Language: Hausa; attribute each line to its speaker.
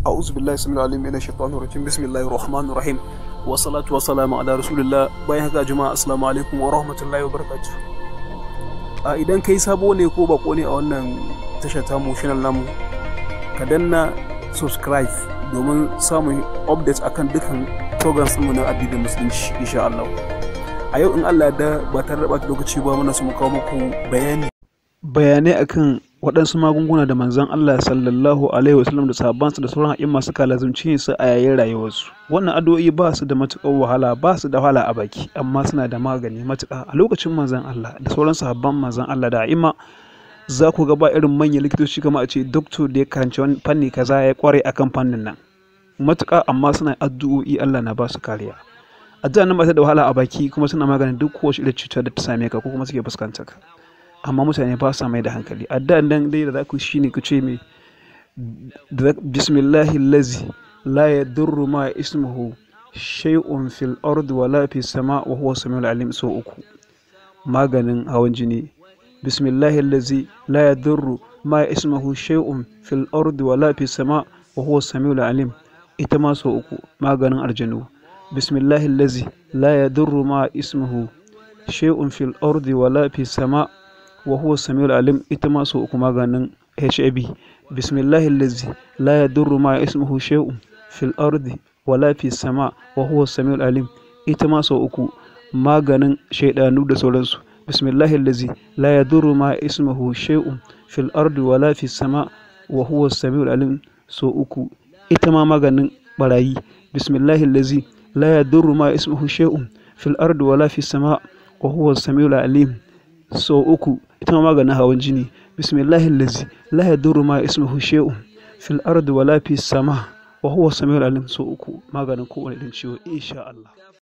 Speaker 1: أعوذ بالله السميع العليم من الشيطان الرجيم بسم الله الرحمن الرحيم والصلاة والسلام على رسول الله bayan haka jama'a assalamu alaikum wa rahmatullahi wa barakatuh a idan kai sabo ne ko bako ne a wannan tashar tamu channel namu ka danna subscribe domin samun updates akan dukkan programs mu na addinin musulunci insha Allah a yau in Allah da ba tare da ɓata lokaci ba muna so mu kawo muku bayani bayanai akan waɗansu magunguna da manzon Allah sallallahu alaihi wasallam da sahabbansa da sauran a'imma suka lazumci su a yayin rayuwarsu wannan addu'o'i ba su da matuƙar wahala ba su da wahala a baki amma suna da magani matuƙa a lokacin manzon Allah da sauran sahabban manzon Allah da a'imma za ku ga ba irin manyan likitoci kamar a ce doctor da ya karanci wani fanni kaza ya kware akan fannin nan matuƙa amma suna addu'o'i Allah na ba su kariya addu'a nan ba ta da wahala a baki kuma suna maganin duk kowace irin cutar da ta same ka ko kuma suke fuskantar ka amma mutane ba sa mai da hankali addu'an nan dai da za ku shi ne ku ce mai bismillahi lazi la yadurru ma ismuhu shay'un fil ardi wa la fis sama wa huwa samiul alim so uku maganin hawan jini bismillahi lazi la yadurru ma ismuhu shay'un fil ardi wa la fis sama wa huwa samiul alim ita ma so uku maganin arjanu bismillahi lazi la yadurru ma ismuhu shay'un fil ardi wa la fis sama wa huwa samiul alim ita ma so uku maganin HIV bismillahi allazi la yadurru ma ismuhu shay'un fil ardi wala fi sama wa huwa samiul alim ita ma so uku maganin shaidanu da sauransu bismillahi allazi la yadurru ma ismuhu shay'un fil ardi wala fi sama wa huwa samiul alim so uku ita ma maganin barayi bismillahi allazi la yadurru ma ismuhu shay'un fil ardi wala fi sama wa huwa samiul alim so uku ita ma maganin hawan jini bismillahi lazi la yadurru ma ismuhu shay'un fil ardi wala fis sama wa huwa samiul alim so uku maganin kowane irin ciwo insha Allah